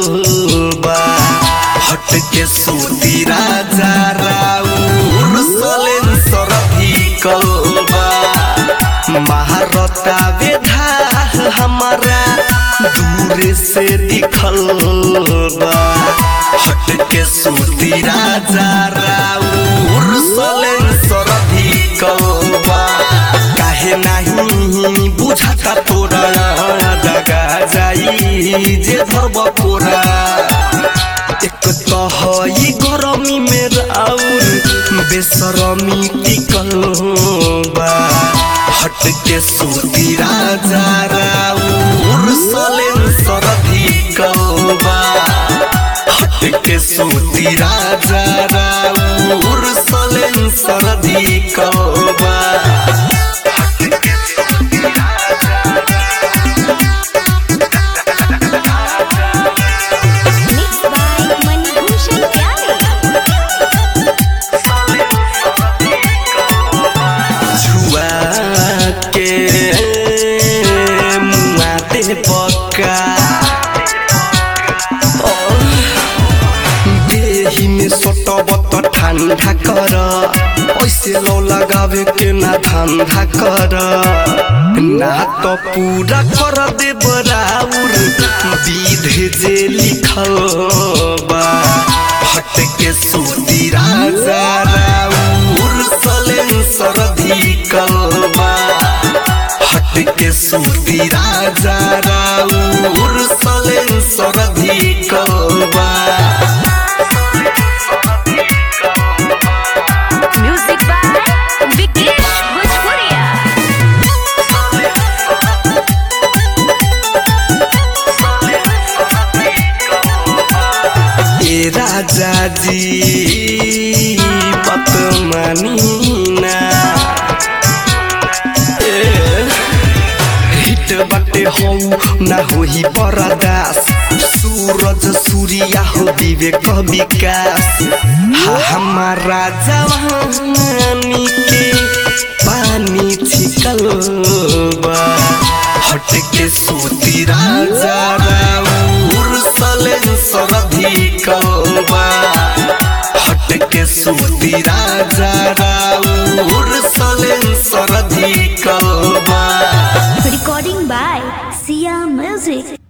बा हट के सूती राजा राउर सलेन सरधिकल बा महारता वेधा हमारा दूर से दिखल बा हट के सूती राजा राउर सलेन सरधिकल बा काहे नाही बुझाता तोरा दगा जाई जे धरब पोरा एक तो हई गरमी में राउर बेसरमी टिकल बा हट के सूती राजा राउर सलेन सरधी बा हट के सूती राजा राउर सलेन सरधी बा Mixed by Manibhushan Pyare. छुआ के मुआते पक्का देही में सटब त ठंडा कर ऐसे लो लगावे के ना ठंडा कर ना तो पूरा कर दे बराबर विधे जे लिखल बा हट के सूती राजा राउर सलेन सरधी कलबा हट के सूती राजा राउर सलेन सरधी कलबा Music by Vikesh Bhojpuria. ए राजा जी बात मानी ना ए, हिट बाटे हौ ना होही बरदास सूरज सूर्या हो विवेक विकास हा हमारा जवानी के पानी छिकल बा हट के सूती राजा राउर सलेन सरधी कलबा हट के सूती राजा राउर सलेन सरधी कलबा Recording by Sia Music.